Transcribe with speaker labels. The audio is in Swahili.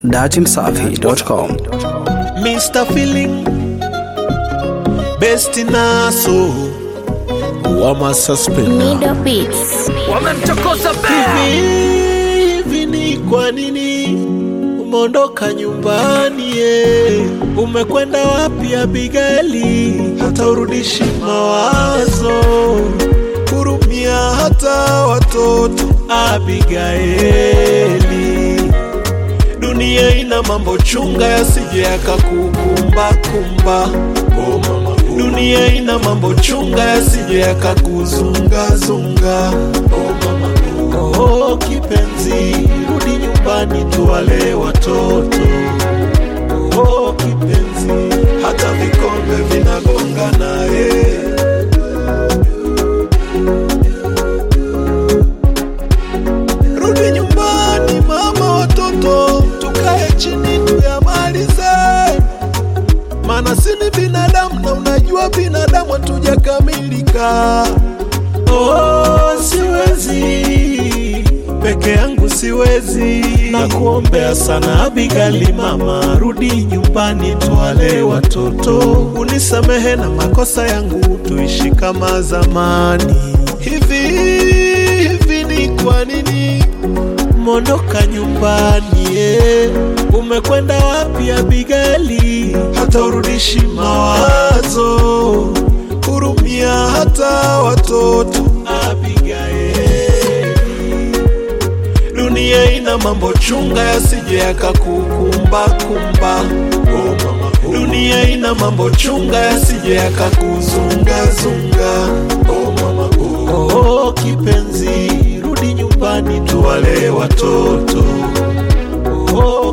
Speaker 1: datimsafi.com.
Speaker 2: Mr. Feeling Best Naso Wama Suspender
Speaker 3: Middle Beats.
Speaker 2: Hivi hivi ni kwa nini umeondoka nyumbani ye? Umekwenda wapi Abigaili? Hata urudishi mawazo, hurumia hata watoto Abigaili. Dunia ina mambo chunga yasije yakakukumba kumba. Oh mama, dunia ina mambo chunga yasije yakakuzunga zunga. Oh mama, oh kipenzi, rudi nyumbani tuwale watoto. Oh kipenzi, hata vikombe vinagonga naye. Rudi nyumbani mama, watoto tukae chini tuyamalize, maana si ni binadamu na unajua binadamu hatujakamilika. Oh, siwezi peke yangu, siwezi na kuombea sana Abigali, mama, rudi nyumbani tuwale watoto, unisamehe na makosa yangu, tuishi kama zamani. Hivi hivi ni kwa nini mondoka nyumbani eh? Umekwenda wapi Abigaili? Hata urudishi mawazo, hurumia hata watoto Abigaili. Dunia ina mambo chunga yasije yakakukumba kumba. Oh mama, oh. Dunia ina mambo chunga yasije yakakuzunga zunga. Oh mama, oh. Oh, kipenzi, rudi nyumbani tuwale watoto. Oh,